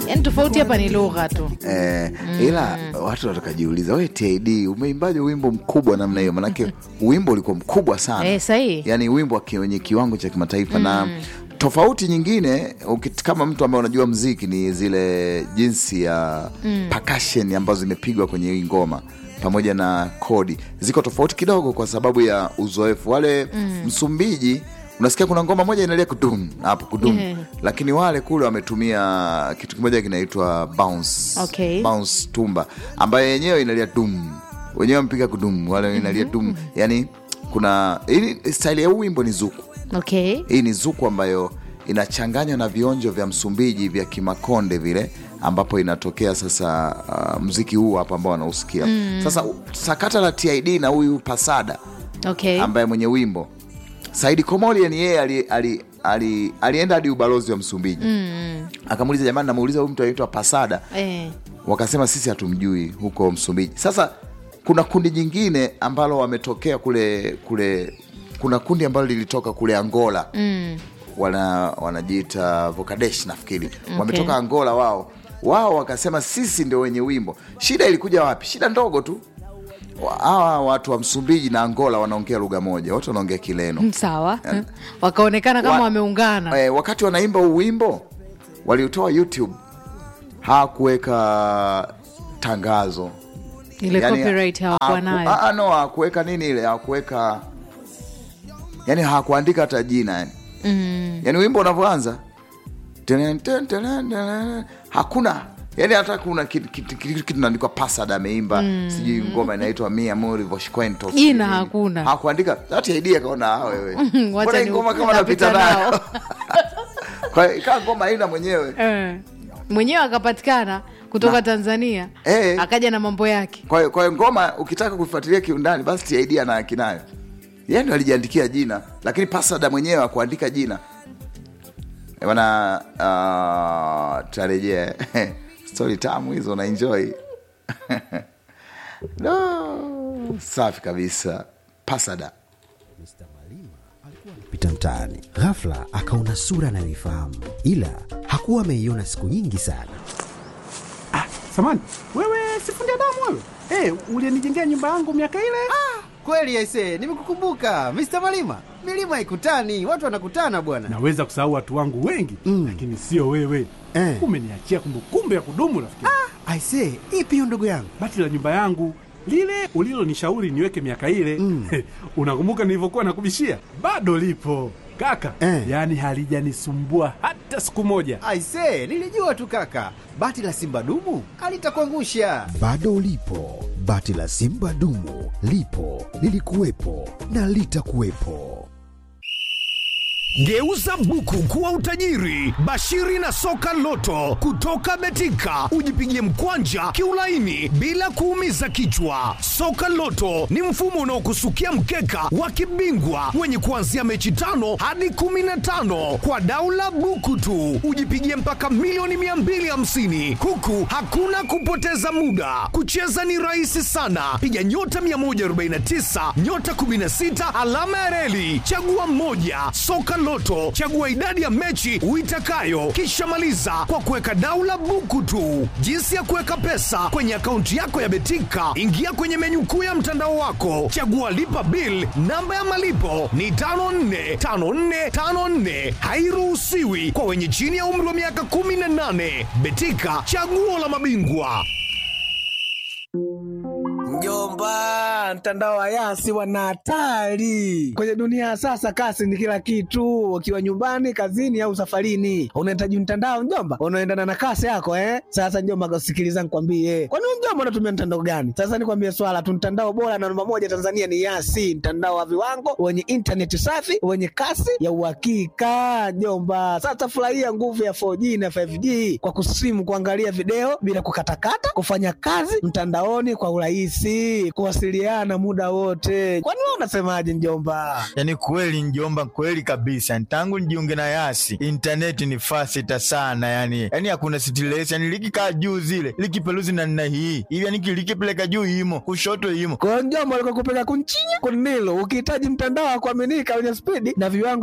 yani tofauti hapa ni lugha tu Eh, ila watu watakajiuliza we TID umeimbaje wimbo mkubwa namna hiyo? Manake wimbo ulikuwa mkubwa sana Eh, sahihi. yani wimbo wa ki- wenye kiwango cha kimataifa na tofauti nyingine ukit- kama mtu ambaye unajua mziki ni zile jinsi ya percussion ambazo zimepigwa kwenye hii ngoma pamoja na kodi ziko tofauti kidogo kwa sababu ya uzoefu wale Msumbiji unasikia kuna ngoma moja inalia kudum hapo kudum Yeah. lakini wale kule wametumia kitu kimoja kinaitwa bounce Okay. bounce tumba ambayo yenyewe inalia dum wenyewe wamepiga kudum wale inalia dum yani kuna hii style ya huu wimbo ni zuku okay hii ni zuku ambayo inachanganywa na vionjo vya Msumbiji vya Kimakonde vile ambapo inatokea sasa uh, mziki huu hapa ambao wanausikia sasa u- sakata la TID na huyu Pasada okay ambaye mwenye wimbo Saidi Komoli ni yeye ali, ali, ali, alienda hadi ubalozi wa Msumbiji akamuuliza jamani, namuuliza huyu mtu anaitwa Pasada eh. wakasema sisi hatumjui huko Msumbiji. Sasa kuna kundi jingine ambalo wametokea kule kule, kuna kundi ambalo lilitoka kule Angola mm. wana wanajiita Vokadesh nafikiri wametoka Angola wao wao wakasema sisi ndio wenye wimbo. Shida ilikuja wapi? Shida ndogo tu, Wa- hawa watu wa Msumbiji na Angola wanaongea lugha moja, wote wanaongea Kileno. sawa wakaonekana kama Wa- wameungana Eh, wakati wanaimba huu wimbo waliutoa YouTube, hawakuweka tangazo ile Yani, copyright hawakuwa haku- nayo ah, ah, no hakuweka nini ile hakuweka yani hakuandika hata jina yani mm. yani wimbo unavyoanza tenen, ten, tenen, tenen, hakuna yani hata kuna kitu kitu- kitu- kitu naandikwa pasada ameimba sijui ngoma inaitwa mi amori voshquento Jina hakuna. hakuandika hata idea kaona "Ah, wewe wacha mbona hii ni- ngoma kama napita napita nayo nao." kwa hiyo ikawa ngoma haina mwenyewe Eh. mwenyewe akapatikana kutoka Na- tanzania Eh. akaja na mambo yake kwa hiyo kwa hiyo ngoma ukitaka kuifuatilia kiundani basi TID ana haki nayo yeye ndo alijiandikia jina lakini pasada mwenyewe akuandika jina Eh, bana uh, tutarejea stori tamu hizo na enjoy no, safi kabisa pasada pita mtaani ghafla akaona sura anayoifahamu ila hakuwa ameiona siku nyingi sana Samani, wewe sifundi damu wewe? Eh, ulinijengea nyumba yangu miaka ile? Kweli aise, nimekukumbuka Mr. Malima. Milima ikutani, watu wanakutana bwana. Naweza kusahau watu wangu wengi Mm. lakini sio wewe. Eh. Umeniachia kumbukumbu ya kudumu rafiki. Aise, ipi hiyo ndugu yangu? Bati la nyumba yangu lile ulilonishauri niweke miaka ile Mm. unakumbuka nilivyokuwa nakubishia? Bado lipo kaka, Eh. yaani halijanisumbua hata siku moja. Aise, nilijua tu kaka. Bati la Simba dumu alitakuangusha. bado ulipo bati la simba dumu lipo lilikuwepo na litakuwepo Geuza buku kuwa utajiri. Bashiri na soka loto kutoka Betika, ujipigie mkwanja kiulaini bila kuumiza kichwa. Soka loto ni mfumo unaokusukia mkeka wa kibingwa wenye kuanzia mechi tano hadi kumi na tano kwa daula buku tu, ujipigie mpaka milioni 250 huku hakuna kupoteza muda. Kucheza ni rahisi sana, piga nyota 149 nyota 16 alama ya reli, chagua mmoja. Soka Loto, chagua idadi ya mechi uitakayo, kisha maliza kwa kuweka daula buku tu. Jinsi ya kuweka pesa kwenye akaunti yako ya Betika, ingia kwenye menyu kuu ya mtandao wako, chagua lipa bill. Namba ya malipo ni 545454, hairuhusiwi kwa wenye chini ya umri wa miaka 18. Betika, chaguo la mabingwa. Mjomba, mtandao wa Yasi wana hatari kwenye dunia ya sasa. Kasi ni kila kitu, ukiwa nyumbani, kazini au safarini, unahitaji mtandao mjomba, unaendana na kasi yako eh. Sasa mjomba, sikiliza nikwambie, kwani wewe mjomba unatumia mtandao gani? Sasa nikwambie swala tu, mtandao bora na namba moja Tanzania ni Yasi, mtandao wa viwango wenye intaneti safi wenye kasi ya uhakika mjomba. Sasa furahia nguvu ya 4G na 5G kwa kusimu, kuangalia video bila kukatakata, kufanya kazi mtandaoni kwa urahisi, kuwasiliana muda wote. Kwani wewe unasemaje mjomba? Yaani kweli njomba, kweli kabisa. Tangu nijiunge na Yasi intaneti ni fasita sana, yani yani hakuna stress, yani likikaa juu zile likipeluzi na nina hii hivi, yani likipeleka juu imo kushoto imo Kwa hiyo mjomba, alikuwa kupeleka kunchinya kunilo, ukihitaji mtandao wa kuaminika wenye spidi na viwango